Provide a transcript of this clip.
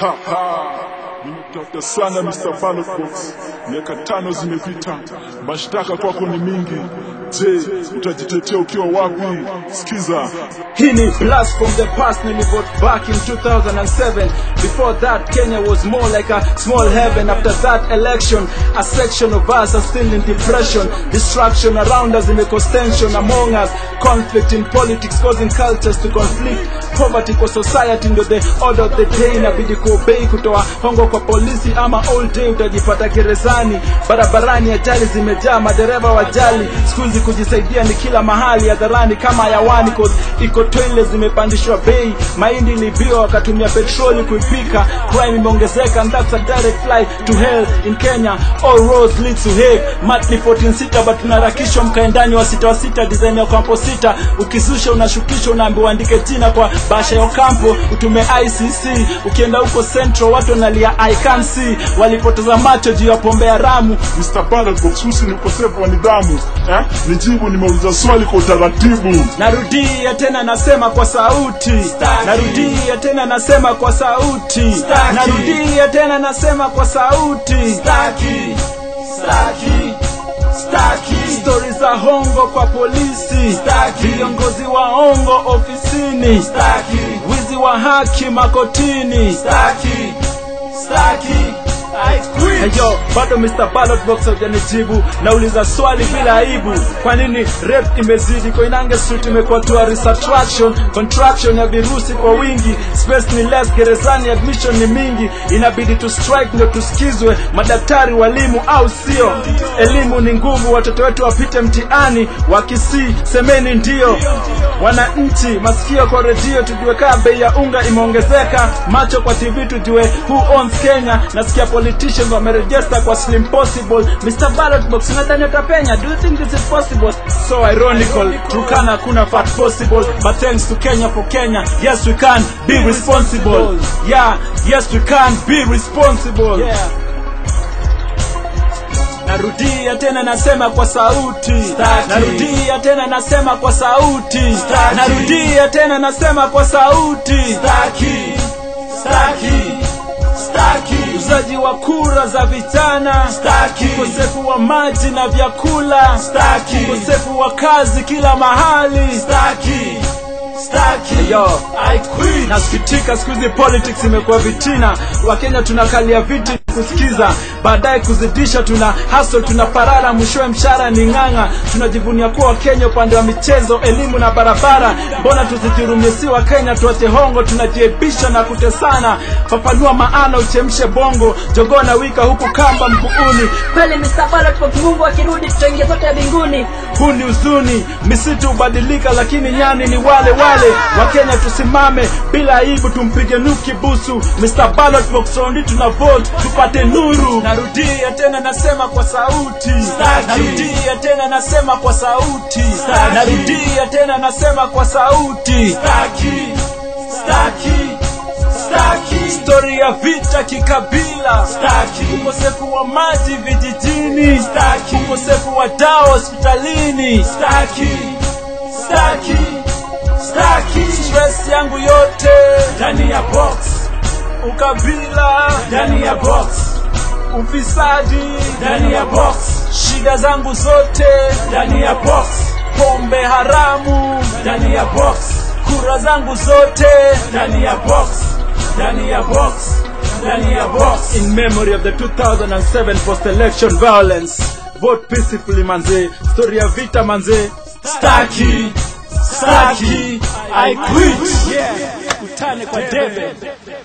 Ha, ha. Nimekutafuta sana Mr. Ballot Box, miaka tano zimepita, mashtaka kwako ni mingi. Je, utajitetea ukiwa wapi? Sikiza, Hii ni blast from the past nilivote back in 2007 Before that Kenya was more like a small heaven After that election a section of us are still in depression Distraction around us imecause tension among us Conflict in politics causing cultures to conflict Poverty kwa society ndio the order of the day Inabidi kuobei kutoa hongo kwa polisi ama all day utajipata gerezani Barabarani ajali zimejaa madereva wajali Siku hizi kujisaidia ni kila mahali hadharani kama hayawani cause iko toilet zimepandishwa bei mahindi ilibiwa wakatumia petroli kuipika crime imeongezeka and that's a direct fly to hell in Kenya all roads lead to Hague mat ni 14 sita but tunaharakishwa mkaendani wa sita wa sita design ya kampo sita ukizusha unashukishwa unaambiwa andike jina kwa basha ya kampo utume ICC ukienda huko central watu wanalia I can see walipoteza macho juu ya pombe haramu Mr. Ballot Box, husi ni ukosefu wa nidhamu eh? Nijibu, nimeuliza swali kwa utaratibu. Narudia tena nasema kwa sauti, narudia tena nasema kwa sauti, narudia tena nasema kwa sauti. Staki, staki, staki, Stori za hongo kwa polisi, Staki. viongozi wa hongo ofisini, staki, wizi wa haki makotini. staki, staki, I quit. Heyo, bado Mr. Ballot Box hujanijibu. Nauliza swali bila aibu, kwa nini rap imezidi? Koinange Street imekuwa tourist attraction, contraction ya virusi kwa wingi, space ni less, gerezani admission ni mingi, inabidi tu strike ndio tusikizwe, madaktari, walimu au sio? Elimu ni nguvu, watoto wetu wapite mtihani, wakisii semeni ndio. Wananchi, masikio kwa redio, tujue kaa bei ya unga imeongezeka, macho kwa TV tujue who owns Kenya. Nasikia politicians wamerejesta kwa Slim Possible. Mr. Ballot Box, unadhani utapenya? Do you think this is possible? So ironical, Turkana kuna fat possible, but thanks to Kenya for Kenya, yes we can be responsible. Yeah, yes we can be responsible. Yeah. Narudia tena nasema kwa sauti, Staki. narudia tena nasema kwa sauti, Staki. narudia tena nasema kwa sauti. Staki, staki, staki, Uzaji wa kura za vijana, Staki. ukosefu wa maji na vyakula, Staki. ukosefu wa kazi kila mahali. staki, staki, Yo. I quit. Nasikitika siku hizi politics imekuwa vitina, Wakenya tunakalia viti kusikiza, baadaye kuzidisha, tuna hustle, tuna parara, mwishowe mshahara ni ng'ang'a. Tunajivunia kuwa Wakenya upande wa michezo, elimu na barabara. Mbona tusijirumie si wa Kenya, tuache hongo, tunajiebisha na kutesana. Fafanua maana, uchemshe bongo, jogoo na wika huku kamba mguuni. kweli Mr. Ballot Box, Mungu akirudi tutaingia zote mbinguni. huu ni huzuni, misitu hubadilika, lakini nyani ni wale wale. Wakenya tusimame bila aibu, tumpige nuki busu. Mr. Ballot Box round tuna vote tupate nuru. Narudia tena nasema kwa sauti, Staki. narudia tena nasema kwa sauti, Staki. narudia tena nasema kwa sauti. Staki, staki, staki, Stori ya vita kikabila, Staki. ukosefu wa maji vijijini, Staki. ukosefu wa dawa hospitalini. staki, staki, staki, stress yangu yote ndani ya box, ukabila ndani ya box, ufisadi ndani ya box, shida zangu zote ndani ya box, pombe haramu ndani ya box, kura zangu zote ndani ya box, ndani ya box, ndani ya box. in memory of the 2007 post election violence vote peacefully manze story ya vita manze Staki, staki, I quit. yeah utane kwa debe